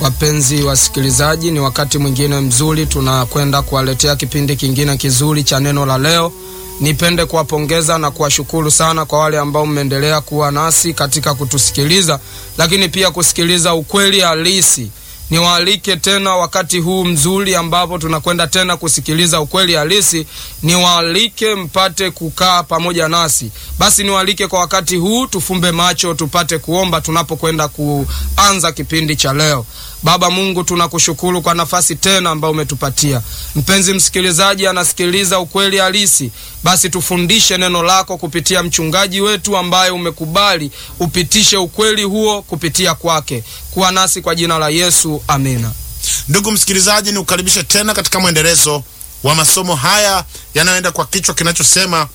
Wapenzi wasikilizaji, ni wakati mwingine mzuri tunakwenda kuwaletea kipindi kingine kizuri cha neno la leo. Nipende kuwapongeza na kuwashukuru sana kwa wale ambao mmeendelea kuwa nasi katika kutusikiliza, lakini pia kusikiliza ukweli halisi. Niwaalike tena wakati huu mzuri ambapo tunakwenda tena kusikiliza ukweli halisi, niwaalike mpate kukaa pamoja nasi. Basi niwaalike kwa wakati huu, tufumbe macho tupate kuomba tunapokwenda kuanza kipindi cha leo. Baba Mungu, tunakushukuru kwa nafasi tena ambayo umetupatia. Mpenzi msikilizaji anasikiliza ukweli halisi, basi tufundishe neno lako kupitia mchungaji wetu ambaye umekubali upitishe ukweli huo kupitia kwake. Kuwa nasi kwa jina la Yesu, amina. Ndugu msikilizaji, ni kukaribisha tena katika mwendelezo wa masomo haya yanayoenda kwa kichwa kinachosema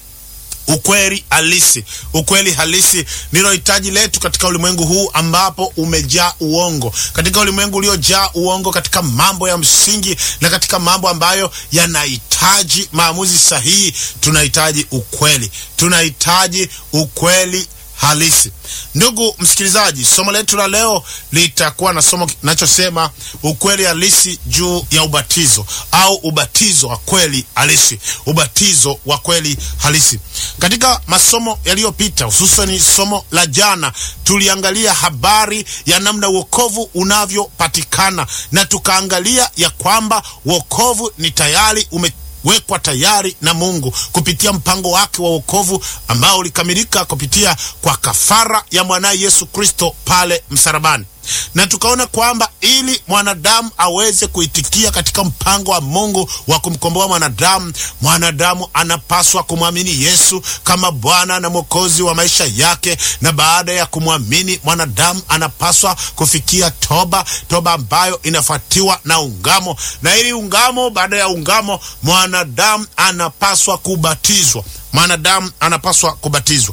ukweli halisi. Ukweli halisi ndilo hitaji letu katika ulimwengu huu ambapo umejaa uongo, katika ulimwengu uliojaa uongo, katika mambo ya msingi na katika mambo ambayo yanahitaji maamuzi sahihi. Tunahitaji ukweli, tunahitaji ukweli halisi. Ndugu msikilizaji, somo letu la leo litakuwa na somo kinachosema ukweli halisi juu ya ubatizo au ubatizo wa kweli halisi. Ubatizo wa kweli halisi. Katika masomo yaliyopita, hususani somo la jana, tuliangalia habari ya namna wokovu unavyopatikana na tukaangalia ya kwamba wokovu ni tayari ume wekwa tayari na Mungu kupitia mpango wake wa wokovu ambao ulikamilika kupitia kwa kafara ya mwanaye Yesu Kristo pale msalabani, na tukaona kwamba ili mwanadamu aweze kuitikia katika mpango wa Mungu wa kumkomboa mwanadamu, mwanadamu anapaswa kumwamini Yesu kama Bwana na Mwokozi wa maisha yake, na baada ya kumwamini mwanadamu anapaswa kufikia toba, toba ambayo inafuatiwa na ungamo, na ili ungamo, baada ya ungamo, mwanadamu anapaswa kubatizwa, mwanadamu anapaswa kubatizwa.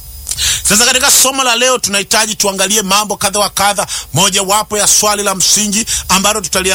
Sasa katika somo la leo tunahitaji tuangalie mambo kadha wa kadha. Mojawapo ya swali la msingi ambalo tutalia